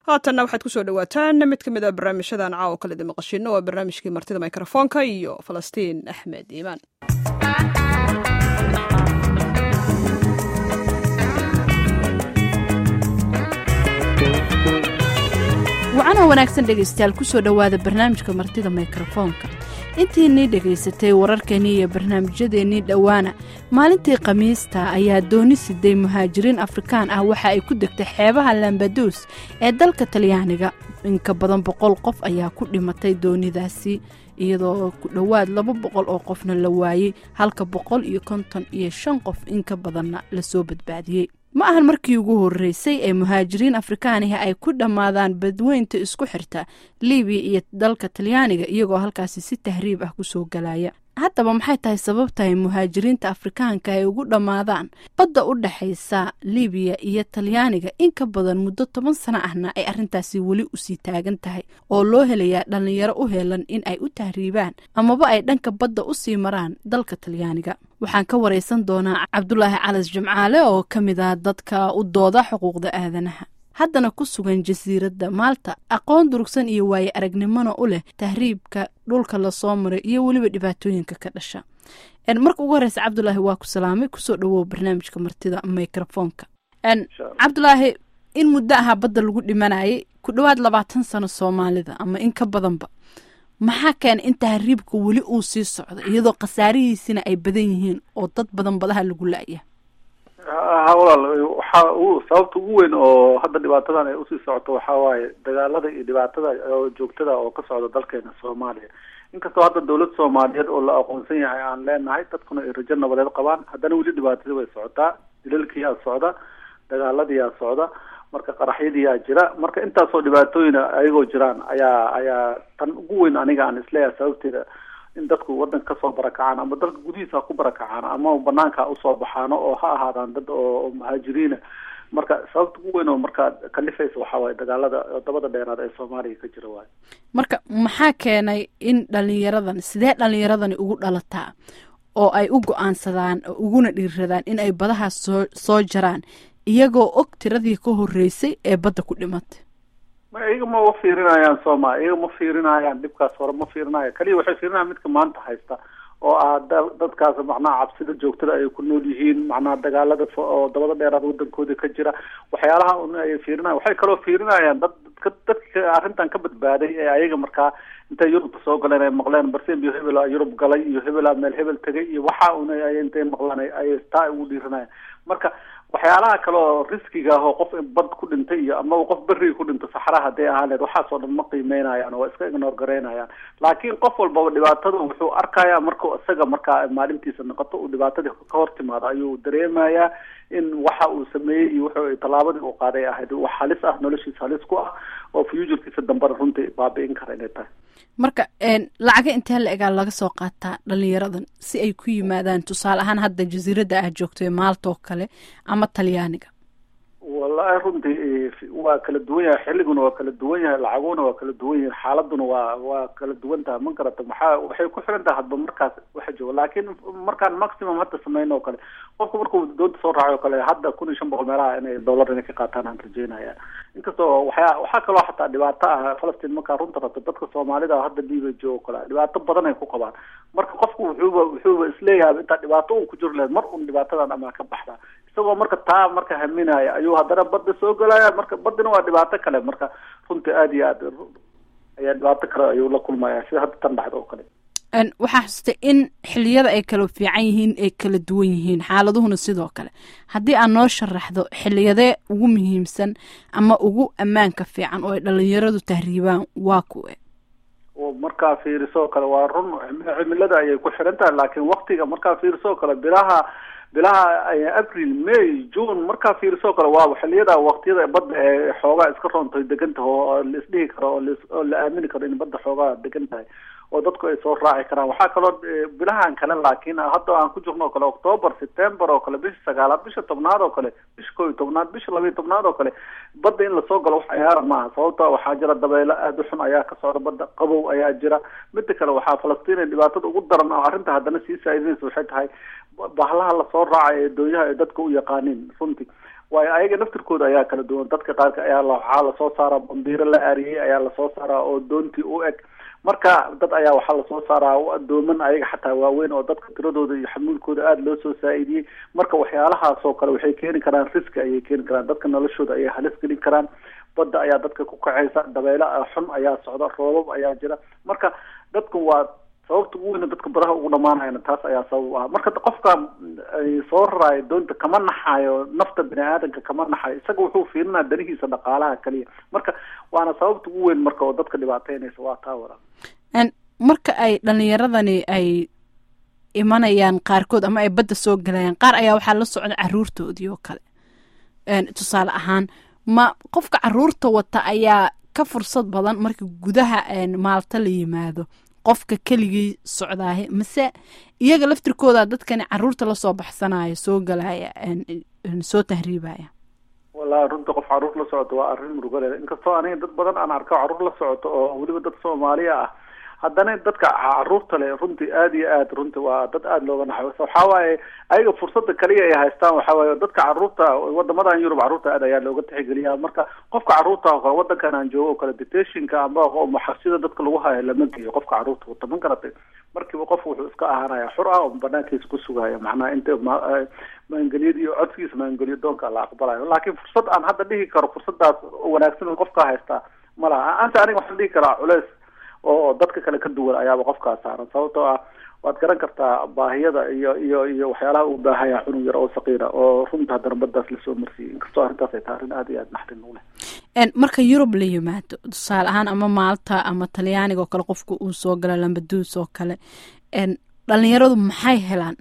haatanna waxaad kusoo dhawaataan mid ka mid a barnaamijyadan caawa kaledi maqashino waa barnaamijkii martida mikrofoonka iyo falastiin axmed iimaan wacana wanaagsan dhegaystayaal kusoo dhowaada barnaamijka martida mikrofoonka intiinii dhegaysatay wararkeennii iyo barnaamijyadeennii dhowaana maalintii khamiista ayaa dooni siday muhaajiriin afrikaan ah waxa ay ku degtay xeebaha lambaduus ee dalka talyaaniga inka badan boqol qof ayaa ku dhimatay doonidaasi iyadoo ku dhowaad laba boqol oo qofna la waayey halka boqol iyo konton iyo shan qof inka badanna lasoo badbaadiyey ma ahan markii ugu horreysay ee muhaajiriin afrikaanihi ay ku dhammaadaan badweynta isku xirta libiya iyo dalka talyaaniga iyagoo halkaasi si tahriib ah kusoo galaya haddaba maxay tahay sababtahay muhaajiriinta afrikaanka ay ugu dhammaadaan badda u dhexaysa libiya iyo talyaaniga in ka badan muddo toban sano ahna ay arrintaasi weli usii taagan tahay oo loo helayaa dhallinyaro u helan in ay u tahriibaan amaba ay dhanka badda usii maraan dalka talyaaniga waxaan ka waraysan doonaa cabdulaahi calas jimcaale oo ka mid ah dadka u dooda xuquuqda aadanaha haddana ku sugan jasiiradda maalta aqoon durugsan iyo waaye aragnimona u leh tahriibka dhulka lasoo maray iyo weliba dhibaatooyinka ka dhasha marka ugu horeysa cabdulaahi waa ku salaamay kusoo dhawow barnaamijka martida microfoonka cabdulaahi in muddo ahaa badda lagu dhimanayay ku dhowaad labaatan sano soomaalida ama in ka badanba maxaa keenay in tahriibka weli uu sii socdo iyadoo khasaarihiisina ay badan yihiin oo dad badan badaha lagu la-ya ha walaal waxa u sababta ugu weyn oo hadda dhibaatadan ay usii socoto waxaa waaye dagaalada iyo dhibaatada oo joogtada oo ka socda dalkeena soomaaliya inkastoo hadda dawlad soomaaliyeed oo la aqoonsan yahay aan leenahay dadkuna ay rajo nabadeed qabaan haddana weli dhibaatadii way socotaa dilalkiyaa socda dagaaladiyaa socda marka qaraxyadiyaa jira marka intaasoo dhibaatooyina ayagoo jiraan ayaa ayaa tan ugu weyn aniga aan isleeyahay sababteeda in dadku wadanka kasoo barakacaan ama dalka gudihiisa ha ku barakacaan ama banaanka usoo baxaano oo ha ahaadaan dad oo muhaajiriina marka sababta ugu weyn oo markaa kalifaysa waxaa waaye dagaalada dabada dheeraad ee soomaaliya ka jira waayo marka maxaa keenay in dhalinyaradan sidee dhalinyaradani ugu dhalataa oo ay u go-aansadaan uguna dhiiradaan in ay badahaas soo soo jaraan iyagoo og tiradii ka horreysay ee badda ku dhimatay ma iyaga ma u fiirinayaan sooma iyaga ma fiirinayaan dhibkaas hore ma fiirinaya kaliya waxay fiirinayaan midka maanta haysta oo ah da dadkaas macnaha cabsida joogtada ay ku nool yihiin macnaha dagaalada oo dabada dheeraad wadankooda ka jira waxyaalaha un ay fiirinayan waxay kaloo fiirinayaan dad dadka arrintan ka badbaaday ee ayaga markaa intay yurubta soo galeen ay maqleen barsen iyo hebela yurub galay iyo hebela meel hebel tegay iyo waxa un intay maqlaan ay taa ugu dhiiranayaan marka waxyaalaha kale oo riskiga ah oo qof bad ku dhintay iyo amaba qof beriga ku dhinto saxraha hadday ahaaneed waxaas oo dhan ma qiimeynayaan oo iska ignor garaynayaan laakiin qof walbaba dhibaatada wuxuu arkayaa markuu isaga markaa maalintiisa noqoto uu dhibaatadii ka hor timaado ayuu dareemayaa in waxa uu sameeyey iyo wuxuu tallaabadii uu qaaday ahayd wax halis ah noloshiisa halis ku ah oo futurkiisa dambena runtii baabi'in kara inay tahay marka lacaga intee la egaa laga soo qaataa dhalinyaradan si ay ku yimaadaan tusaale ahaan hadda jasiiradda ah joogto ee maalta oo kale ama talyaaniga wallahi runtii waa kala duwan yahay xilliguna waa kala duwan yahay lacaguna waa kala duwan yahay xaaladuna waa waa kala duwan tahay ma garata maxaa waxay ku xiran tahay hadba markaas waxa jooga laakiin markaan maximum hadda sameyn oo kale qofku markuu doonta soo raacay oo kale hadda kun iyo shan boqol meelaha inay dollar inay ka qaataan aan rajeynaya inkastoo waxyaa waxaa kaloo xataa dhibaato ah falastiin markaa runta rabto dadka soomaalida hadda liiba joogo kale dhibaato badan ay ku qabaan marka qofku wuxuuba wuxuuba isleeyahay intaa dhibaato un ku jiro lehed mar un dhibaatadan amaa ka baxdaa isagoo marka taa marka haminaya ayuu haddana badda soo gelaya marka baddina waa dhibaato kale marka runtii aada iyo aad ayaa dhibaato kale ayuu la kulmaya sida hadda tan dhacda oo kale waxaa xusutay in xiliyada ay kala fiican yihiin ay kala duwan yihiin xaaladuhuna sidoo kale haddii aad noo sharaxdo xiliyadee ugu muhiimsan ama ugu ammaanka fiican oo ay dhalinyaradu tahriibaan waa kuwe markaa fiirisoo kale waa run cimilada ayay ku xiran tahay laakiin waktiga markaa fiirisoo kale bilaha bilaha april may june markaa fiirisoo kale waa xiliyada waktiyada badda ee xoogaa iska roontahay degan tahay oo la isdhihi karo oo la aamini karo in badda xoogaa degan tahay oo dadku ay soo raaci karaan waxaa kaloo bilahan kale laakiin hadda aan ku jirno oo kale october september oo kale bisha sagaalaad bisha tobnaad oo kale bisha koo iyo tobnaad bisha laba iyo tobnaad oo kale badda in lasoo galo wax ciyaara maaha sababta waxaa jira dabeelo aada u xun ayaa ka socda badda qabow ayaa jira mida kale waxaa falastiin dhibaatada ugu daran oo arrinta haddana sii saaideynaysa waxay tahay bahlaha lasoo raacay ee doonyaha ay dadka u yaqaaniin runtii waayo ayaga naftirkooda ayaa kala duwan dadka qaarka ayaa waxaa lasoo saaraa bambiiro la aariyey ayaa lasoo saaraa oo doontii u eg marka dad ayaa waxaa lasoo saaraa dooman ayaga xataa waaweyn oo dadka tiradooda iyo xamuulkooda aada loo soo saa-idiyey marka waxyaalahaas oo kale waxay keeni karaan riski ayay keeni karaan dadka noloshooda ayay halis gelin karaan badda ayaa dadka ku kacaysa dabeyle xun ayaa socda roobab ayaa jira marka dadku waa sababta ugu weyna dadka badaha ugu dhamaanayana taas ayaa sabab ah marka qofka soo raraayo doonta kama naxayo nafta bini aadanka kama naxayo isaga wuxuu fiirinaya danihiisa dhaqaalaha kaliya marka waana sababta ugu weyn marka oo dadka dhibaateynaysa waa taa wara marka ay dhalinyaradani ay imanayaan qaarkood ama ay badda soo galayaan qaar ayaa waxaa la socda caruurtoodii oo kale tusaale ahaan ma qofka caruurta wata ayaa ka fursad badan marka gudaha maalta la yimaado qofka keligii socdaahe mase iyaga laftirkooda dadkani caruurta lasoo baxsanaya soo galaya soo tahriibaya wallahi runta qof caruur la socoto waa arrin murugaleeda inkastoo aniga dad badan aan arko caruur la socoto oo weliba dad soomaaliya ah haddana dadka caruurta le runtii aada iyo aad runti waa dad aada looga naxo waxaa waaye ayaga fursada kaliya ay haystaan waxa waaye dadka caruurta wadamadan yurub caruurta aad ayaa looga tixgeliyaa marka qofka caruurta oo kale wadankan aan joogo oo kale detationka amba maxabsida dadka lagu hayo lama geeyo qofka caruurta wata ma garatay markiiba qofku wuxuu iska ahaanaya xur ah oo banaankiisa ku sugaya macnaha inta maangelyada iyo codkiisa maangeliyo doonka la aqbalayo laakiin fursad aan hadda dhihi karo fursadaas wanaagsan qofka haystaa ma laha anta aniga waxaan dhihi karaa culeys oo dadka kale ka duwan ayaaba qofkaas saaran sababtoo ah waad garan kartaa baahiyada iyo iyo iyo waxyaalaha uu baahaya cunug yar oo saqiira oo runta haddana baddaas lasoo marsiiyey inkastoo arrintaas ay tahay arrin aada iyo aada naxdin u leh marka yurub la yimaado tusaale ahaan ama maalta ama talyaaniga oo kale qofka uu soo gala lambaduus oo kale dhalinyaradu maxay helaan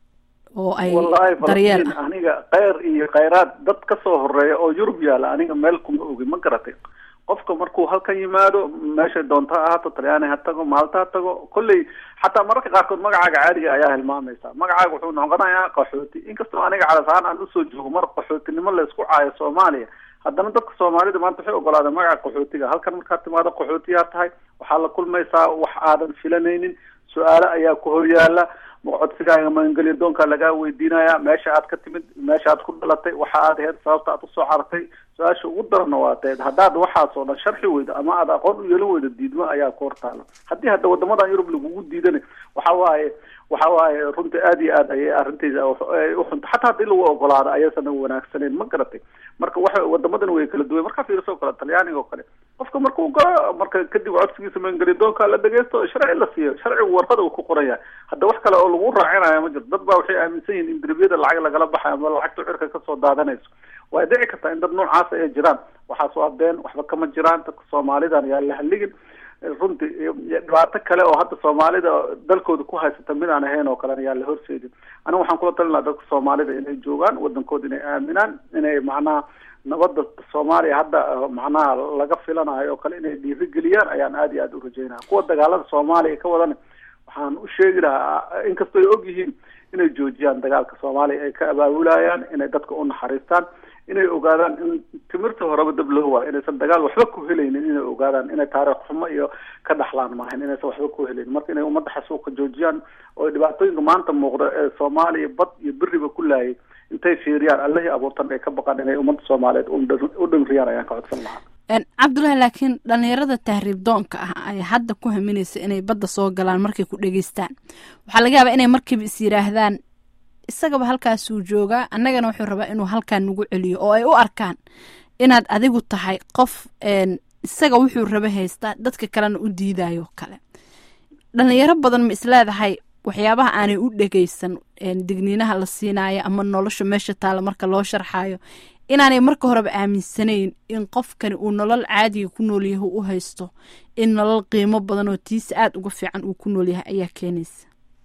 oo ay daryeel ah aniga kheyr iyo kheyraad dad kasoo horeeya oo yurub yaala aniga meel kuma ogi ma garatay qofka markuu halkan yimaado meeshay doonto ha ahaato talyaani ha tago maalta ha tago kolley xataa mararka qaarkood magacaaga caadiga ayaa hilmaamaysa magacaaga wuxuu noqonayaa qaxooti inkastoo aniga calasahaan aan usoo joogo mar qaxootinimo la isku caayo soomaaliya haddana dadka soomaalida maanta waxay ogolaadeen magaca qaxootiga halkan markaad timaado qaxootiyaa tahay waxaa la kulmaysaa wax aadan filanaynin su-aale ayaa ku horyaala codsigaaga magangelyo doonkaa lagaa weydiinaya meesha aad ka timid meesha aad ku dhalatay waxa aad ahayd sababta aad usoo carartay su-aasha ugu darana waa teed haddaad waxaas oo dhan sharxi weydo ama aad aqoon u yeelan weydo diidmo ayaa ku hortaala haddii hadda wadamadan yurub lagugu diidana waxa waaye waxa waaye runtii aada iyo aad ayay arrintayda uxunta xataa haddii lagu ogolaado ayasana wanaagsaneyn ma garatay marka waxa wadamadan way kala duwan markaa fiiriso kale talyaaniga oo kale qofka markuu galo marka kadib codsigiisa maangeli doonka la dhegeysto sharci la siiyo sharcigu warqada uu ku qoraya hadda wax kale oo lagu raacinayo ma jirto dad baa waxay aaminsan yihin in derbiyada lacag lagala baxayo ama lacagta cirka kasoo daadanayso way dhici kartaa in dad noocaas ay jiraan waxaas waa been waxba kama jiraan dadka soomaalidan yaa la haligin runtii dhibaato kale oo hadda soomaalida dalkooda ku haysata mid aan ahayn oo kalena yaa la horseedin aniga waxaan kula talin laha dadka soomaalida inay joogaan wadankooda inay aaminaan inay macnaha nabadda soomaaliya hadda macnaha laga filanayo oo kale inay dhiirigeliyaan ayaan aada iyo aada u rajeynaya kuwa dagaalada soomaaliya ka wadan waxaan u sheegi lahaa inkastoo ay og yihiin inay joojiyaan dagaalka soomaaliya ay ka abaabulayaan inay dadka u naxariistaan inay ogaadaan in timirta horeba dab loo waayo inaysan dagaal waxba ku helaynin inay ogaadaan inay taariikh xumo iyo ka dhaxlaan maahan inaysan waxba ku helaynin marka inay ummadda xasuuqa joojiyaan oo dhibaatooyinka maanta muuqda ee soomaaliya bad iyo beriba ku laayay intay fiiriyaan allihii abuurtan ay ka baqaan inay ummadda soomaaliyeed u dhanriyaan ayaan ka codsan lahaa cabdullaahi laakiin dhalinyarada tahriib doonka ah ay hadda ku haminaysa inay badda soo galaan markay ku dhegeystaan waxaa laga yaabaa inay markiiba is yidhaahdaan isagaba halkaasuu joogaa annagana wuxuu rabaa inuu halkaan nagu celiyo oo ay u arkaan inaad adigu tahay qof isaga wuxuu raba haystaa dadka kalena u diidayo kale dhalinyaro badan ma isleedahay waxyaabaha aanay u dhegeysan digniinaha la siinayo ama nolosha meesha taalla marka loo sharxayo inaanay marka horeba aaminsanayn in qofkani uu nolol caadiga ku noolyahay u haysto in nolol qiimo badan oo tiisa aada uga fiican uu ku noolyahay ayaa keenaysa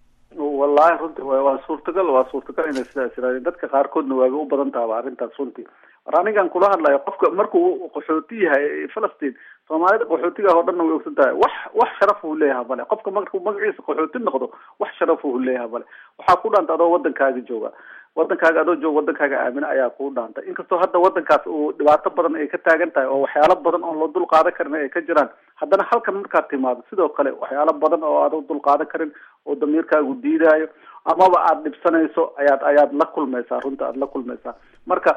wallahi runti waa suurtagal waa suurtagal inay sidaas yirahdeen dadka qaarkoodna waaba u badan tahaba arrintaas runtii war anigan kula hadlayo qofka markuu qaxooti yahay falastiin soomaalida qaxootiga oo dhanna way ogsan tahay wax wax sharaf uu leeyahay male qofka markuu magaciisa qaxooti noqdo wax sharaf uu leeyahay male waxaa ku dhaanta adoo wadankaaga jooga wadankaaga adoo jooga wadankaaga aamina ayaa kuu dhaantay inkastoo hadda wadankaas uu dhibaato badan ay ka taagan tahay oo waxyaalo badan oo loo dul qaadan karin ay ka jiraan haddana halkan markaad timaado sidoo kale waxyaalo badan oo aad u dul qaadan karin oo damiirkaagu diidaayo amaba aada dhibsanayso ayaad ayaad la kulmaysaa runta aada la kulmaysaa marka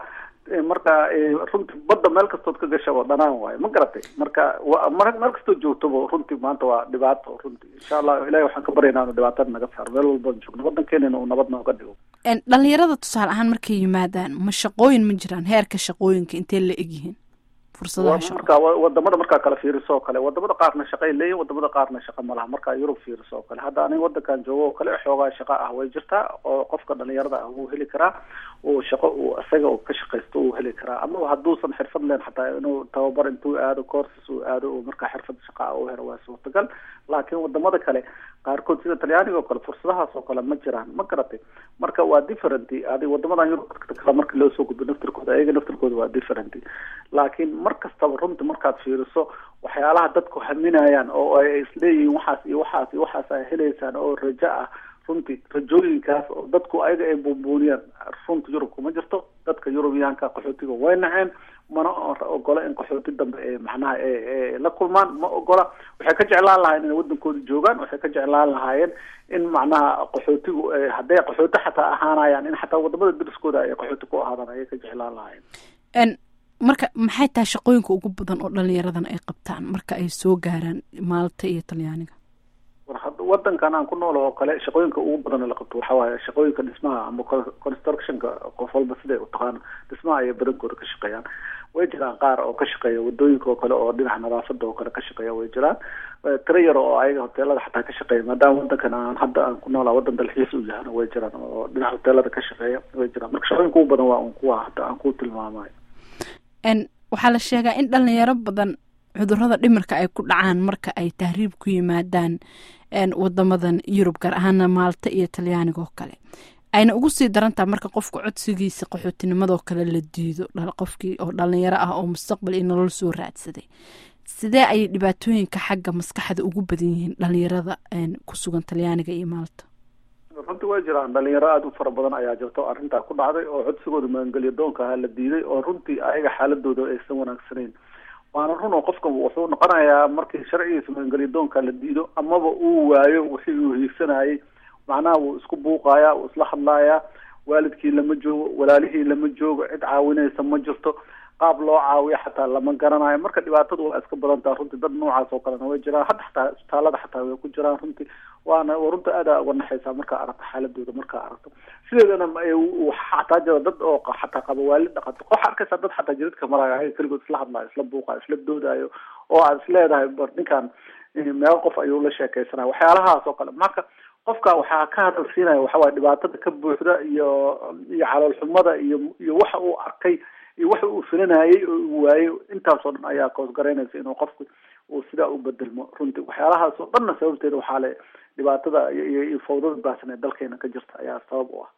marka runtii badda meel kastood ka gashaba dhanaan waayo ma garatay marka meel kastood joogtoba runtii maanta waa dhibaato runtii insha allah ilahi waxaan ka baryaynaa inu dhibaatada naga saaro meel walbaan joogno waddankeenana uu nabad nooga dhigo dhalinyarada tusaale ahaan markay yimaadaan ma shaqooyin ma jiraan heerka shaqooyinka intee la egyihiin marka wadamada markaa kala fiiriso oo kale wadamada qaarna shaqay leeyihin wadamada qaarna shaqa ma laha markaa yurub fiiriso oo kale hadda aniga wadankan joogo oo kale xoogaa shaqa ah way jirtaa oo qofka dhalinyarada ah wuu heli karaa uu shaqo uu isaga ka shaqaysto uu heli karaa ama hadduusan xirfad leen xataa inuu tababar intuu aado courses uu aado uu markaa xirfad shaqa ah u helo waa suurtagal laakiin wadamada kale qaarkood sida talyaaniga oo kale fursadahaas oo kale ma jiraan ma garatay marka waa different adi wadamadan yurub kale marka loo soo gudbo naftirkooda ayaga naftirkooda waa different laakiin mar kastaba runti markaad fiiriso waxyaalaha dadku haminayaan oo ay isleeyihiin waxaas iyo waxaas iyo waxaas ay helaysaan oo rajo ah runtii rajooyinkaas oo dadku ayaga ay buunbuuniyaan runta yurub kuma jirto dadka yurubiyaanka qaxootiga way naceen mana ogola in qaxooti dambe ee macnaha e la kulmaan ma ogola waxay ka jeclaan lahaayeen inay wadankooda joogaan waxay ka jeclaan lahaayeen in macnaha qaxootigu hadday qaxooti xataa ahaanayaan in xataa wadamada dariskooda ay qaxooti ku ahaadaan ayay ka jeclaan lahaayeen marka maxay tahay shaqooyinka ugu badan oo dhalinyaradan ay qabtaan marka ay soo gaaraan maalta iyo talyaaniga wadankan aan ku nool oo kale shaqooyinka ugu badan la qabto waxa waaye shaqooyinka dhismaha ama constructionka qof walba siday utaqaano dhismaha ayay badankooda ka shaqeeyaan way jiraan qaar oo ka shaqeeya wadooyinka oo kale oo dhinaca nadaafada oo kale ka shaqeeya way jiraan tira yar oo ayaga hoteelada xataa ka shaqeeya maadaama wadankan aan hadda aan ku noolaa wadan dalxiis u yahana way jiraan oo dhinaca hoteelada ka shaqeeya way jiraan marka shaqooyinka ugu badan waa un kuwa hadda aan ku tilmaamayo waxaa la sheegaa in dhalinyaro badan cudurada dhimirka ay ku dhacaan marka ay tahriib ku yimaadaan wadamadan yurub gaar ahaana maalta iyo talyaaniga oo kale ayna ugu sii darantaha marka qofka codsigiisa qaxootinimadoo kale la diido qofkii oo dhalinyaro ah oo mustaqbal iyo nolol soo raadsaday sidee ayay dhibaatooyinka xagga maskaxda ugu badan yihiin dhalinyarada ku sugan talyaaniga iyo maalta runtii way jiraan dhalinyaro aada u fara badan ayaa jirta oo arrintaa ku dhacday oo codsigooda magangelyo doonka ahaa la diiday oo runtii ayaga xaaladooda aysan wanaagsanayn waana run oo qofka wuxuu noqonayaa markii sharcigiisa magangelyo doonka la diido amaba uu waayo wixii uu hiigsanayay macnaha wuu isku buuqayaa wuu isla hadlayaa waalidkii lama joogo walaalihii lama joogo cid caawinaysa ma jirto qaab loo caawiyo xataa lama garanayo marka dhibaatadu waa iska badan taha runtii dad noocaas oo kalena way jiraan hadda xataa isbitaalada xataa way ku jiraan runtii waana runta aada uga naxaysaa markaa aragto xaaladooda markaa aragto sideedana xataa jira dad oo xataa qaba waalid dhaqato waxaa arkaysaa dad xataa jiridka maraayo ayaga keligood isla hadlaayo isla buuqayo isla doodayo oo aad is leedahay bar ninkan meelo qof ayuu la sheekaysanaya waxyaalahaas oo kale marka qofka waxaa ka hadalsiinaya waxawaye dhibaatada ka buuxda iyo iyo caloolxumada iyo iyo waxa uu arkay iyo waxa uu filanayay oo uu waayey intaasoo dhan ayaa koosgaraynaysa inuu qofku uu sidaa u bedelmo runtii waxyaalahaas oo dhanna sababteeda waxaa le dhibaatada iyo iyo fawdada baahsan ee dalkeena ka jirta ayaa sabab u ah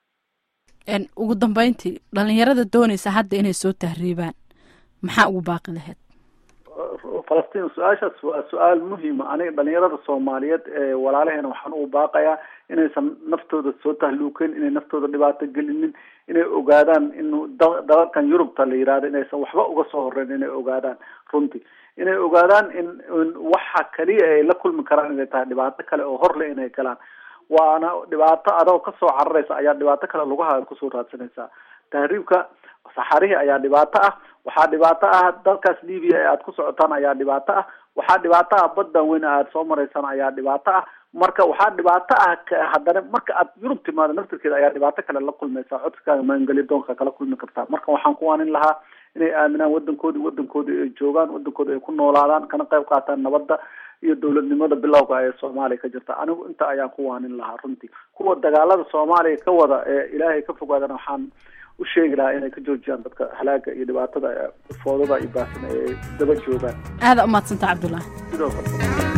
ugu dambeyntii dhalinyarada doonaysa hadda inay soo tahriibaan maxaa ugu baaqi lahayd falastiin su-aashaas waa su-aal muhiima aniga dhalinyarada soomaaliyeed ee walaalaheena waxaan ugu baaqayaa inaysan naftooda soo tahluukeyn inay naftooda dhibaato gelinin inay ogaadaan inu dalalkan yurubta la yihahdo inaysan waxba uga soo horeyn inay ogaadaan runtii inay ogaadaan in waxa kaliya ay la kulmi karaan inay tahay dhibaato kale oo horle inay galaan waana dhibaato adoo kasoo cararaysa ayaa dhibaato kale lugaha kusoo raadsanaysaa tahriibka saxarihii ayaa dhibaato ah waxaa dhibaato ah dalkaas libiya ee aad ku socotaan ayaa dhibaato ah waxaa dhibaato ah baddan weyn aad soo maraysaan ayaa dhibaato ah marka waxaa dhibaato ah haddana marka aad yurub timaado naftirkeeda ayaa dhibaato kale la kulmaysaa codsigaaga maangeli doonka kala kulmi kartaa marka waxaan ku waanin lahaa inay aaminaan wadankoodi wadankoodi ay joogaan wadankooda ay ku noolaadaan kana qayb qaataan nabadda iyo dowladnimada bilowga ee soomaaliya ka jirta anigu inta ayaan ku waanin lahaa runtii kuwa dagaalada soomaaliya ka wada ee ilaahay ka fogaadana waxaan u sheegi lahaa inay ka joojiyaan dadka halaaga iyo dhibaatada foodada iyo baasan ee daba joogaan aada umaadsanta cabdullaahi sidoo kale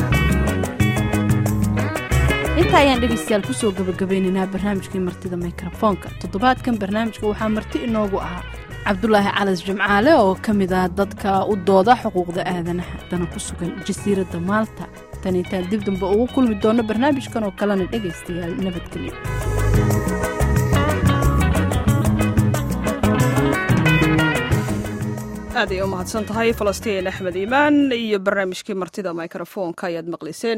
inta ayaan dhegaystayaal kusoo gabagabeynaynaa barnaamijkii martida mikrofoonka toddobaadkan barnaamijka waxaa marti inoogu ahaa cabdulaahi calas jimcaale oo ka mid ah dadka u dooda xuquuqda aadanaha dana ku sugan jasiiradda maalta tan intaan dib dambe ugu kulmi doono barnaamijkan oo kalena dhegaystayaal nabadgelyo aad ay u mahadsan tahay falastiin axmed iimaan iyo barnaamijkii martida mikrofoonka ayaad maqlayseen